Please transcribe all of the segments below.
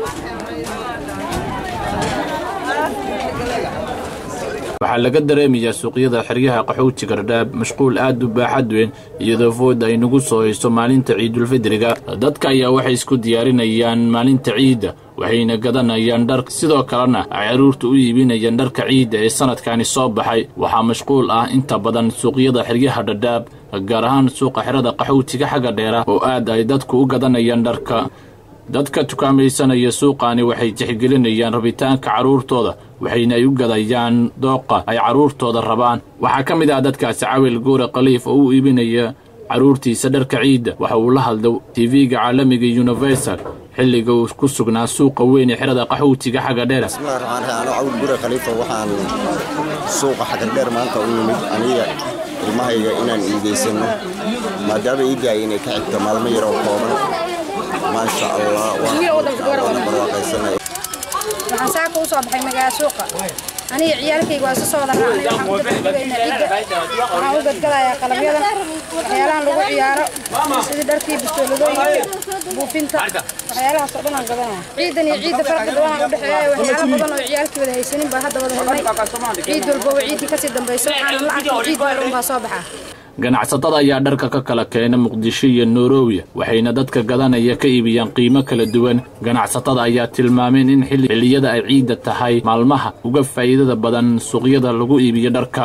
waxaa laga dareemayaa suuqyada xeryaha qaxootiga dhadhaab mashquul aad u baaxad weyn iyadoo fooda ay nagu soo hayso maalinta ciidulfidriga dadka ayaa waxay isku diyaarinayaan maalinta ciidda waxayna gadanayaan dhar sidoo kalena ay carruurta u iibinayaan dharka ciidda ee sanadkani soo baxay waxaa mashquul ah inta badan suuqyada xeryaha dhadhaab gaar ahaan suuqa xerada qaxootiga xagga dheera oo aad ay dadku u gadanayaan dharka dadka tukaamaysanaya suuqaani waxay tixgelinayaan rabitaanka carruurtooda waxayna ay u gadayaan dooqa ay carruurtooda rabaan waxaa ka mid ah dadkaasi cawil guure khaliif oo u iibinaya carruurtiisa dharka ciidda waxa uu la hadlay tv-ga caalamiga universal xilliga uu ku sugnaa suuqa weyn ee xerada qaxootiga xagga dheera bismillahi raxmaan raxiim anoo cawil gure khaliifa waxaan suuqa xagga dheer maanta u nimid aniga ilmahayga inaan iidaysanno maadaama iiddaay inay ka xigto maalmo yar oo kooban maasha allah waana barwaaqaysanaya waxaan saaka u soo baxay magaala suuqa aniga ciyaalkayga waa isu soo wada raacnay waxaan u gadgadaynaa ciidda waxaan u gadgadayaa qalabyada waxyaalahan lagu ciyaaro sidii dharkii bistooladooyinka buufinta waxyaalahaas oo dhan aan gadanaya ciidan iyo ciidda farqi badan aan u dhexeeya waxyaalo badan oo ciyaalkii wada haysanin baa hadda wada helnay ciid walbaba ciiddii kasii dambayso waxaan la arkay ciid hore unbaa soo baxaa ganacsatada ayaa dharka ka kala keena muqdisho iyo nairobiya waxayna dadka gadanaya ka iibiyaan qiimo kala duwan ganacsatada ayaa tilmaameen in xilliyada ay ciidda tahay maalmaha uga faa'iidada badan suuqyada lagu iibiyo dharka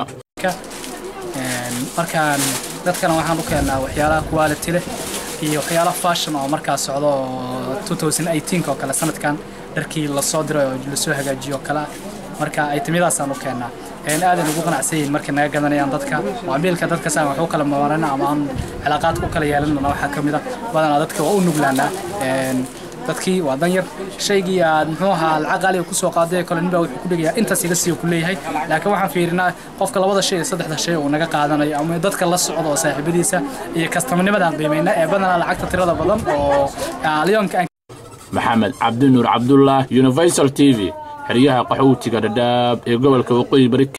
markaan dadkana waxaan u keennaa waxyaalaha quality leh iyo waxyaalaha fashion oo markaa socdo oo 2018 oo kale sanadkan dharkii lasoo diray oo lasoo hagaajiyo oo kale marka aytimyadaasaan u keennaa aadan ugu qanacsan yihiin markay naga gadanayaan dadka macaamiilka dadka saan wax u kala maarana ama aan cilaaqaadka u kala yeelanana waxaa ka mid a badanaa dadka waa u nuglaanaa dadkii waa danyar shaygii aad muxuu ahaa lacag qaaliga kusoo qaaday kale ninbaa wuxuu ku dhigayaa intaas iga siiyo ku leeyahay laakiin waxaan fiirinaa qofka labada shay iyo saddexda shay uu naga qaadanayo ama dadka la socdo oo saaxiibadiisa iyo kastamanimadaan qiimayna ee badanaa lacagta tirada badan oo lyoonka maxamed cabdinuur cabdullah universal t v xeryaha qaxootiga dhadhaab ee gobolka waqooyi bari